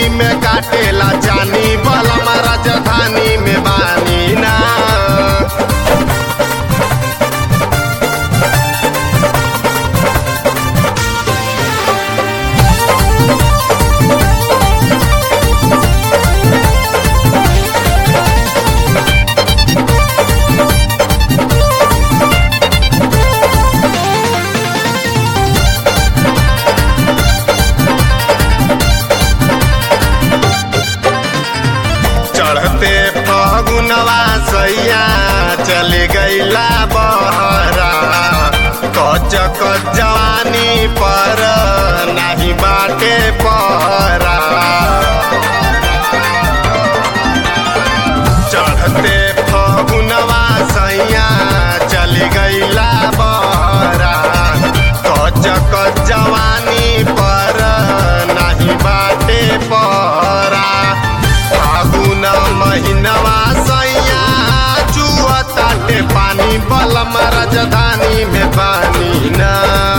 होली में काटेला जानी बलम राजधानी में बानी ना चढ़ते फगुनवा सैया चले गईला बहरा कच कच जवानी पर नाही बाटे पहरा चढ़ते फगुनवा सैया चले गईला बहरा कच कच जवानी पर नाही बाटे पहरा फागुन महिनवा सैया चुअताटे पानी बलम राजधानी में पानी ना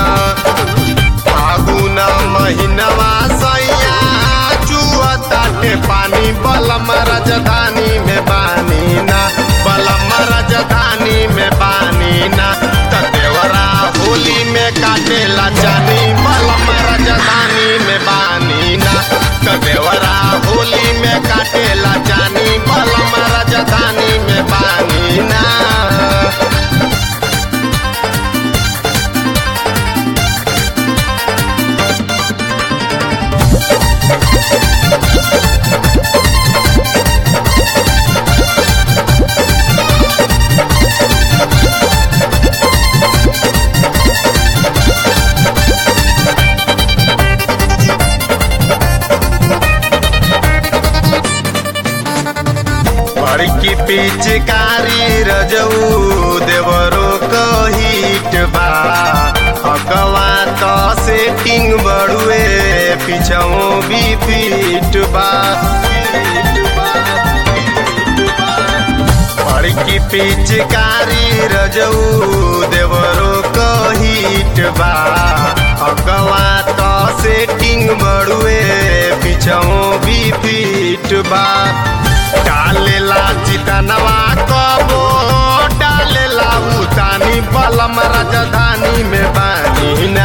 फागुन महिनवा सैया चुअताटे पानी बलम राजधानी में पानी ना बलम राजधानी में पानी ना तदेवरा होली में काटेला जानी बलम राजधानी में बानी ना तदेवरा होली में काटेला जानी बलम राजधानी में बानी ना बड़की पिचकारी रजऊ देवरो कहिट बा अगवा तो सेटिंग बड़ुए पिछऊ भी फिट बा बड़की पिचकारी रजऊ देवरो कहिट बा अगवा तो सेटिंग बड़ुए पिछऊ भी फिट बा डालेला चितनवा कबो डालेला उतानी बलम राजधानी में बानी ना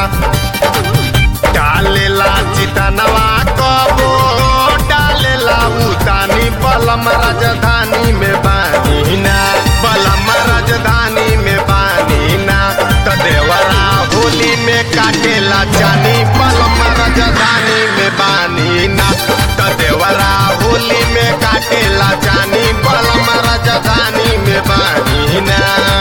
डालेला चितनवा कबो डालेला उतानी बलम राजधानी में बानी ना बलम राजधानी में बानी ना तदेवरा होली में काटेला जानी बलम राजधानी में बानी ना तदेवरा होली में काटेला जानी बलम राजधानी में बानी ना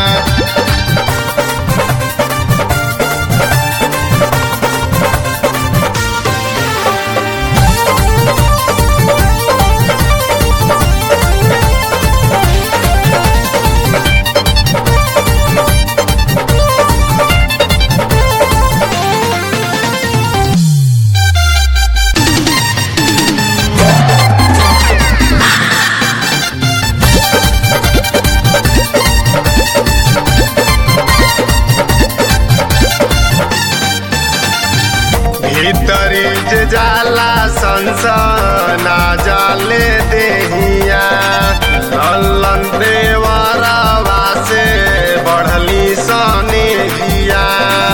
भीतरी जे जाला संसना जाले देहिया लल्लन देवरवा से बढ़ली सनेहिया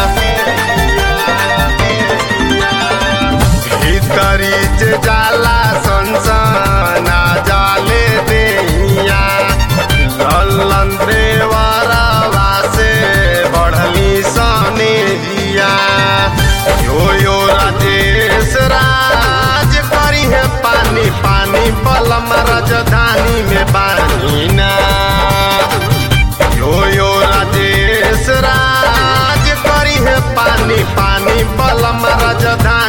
भीतरी जे जाला संसना जाले देहिया लल्लन देवरवा से बढ़ली सनेहिया यो यो राजेश राज करी है पानी पानी बलम राजधानी में बानी ना यो यो राजेश राज करी है पानी पानी बलम राजधानी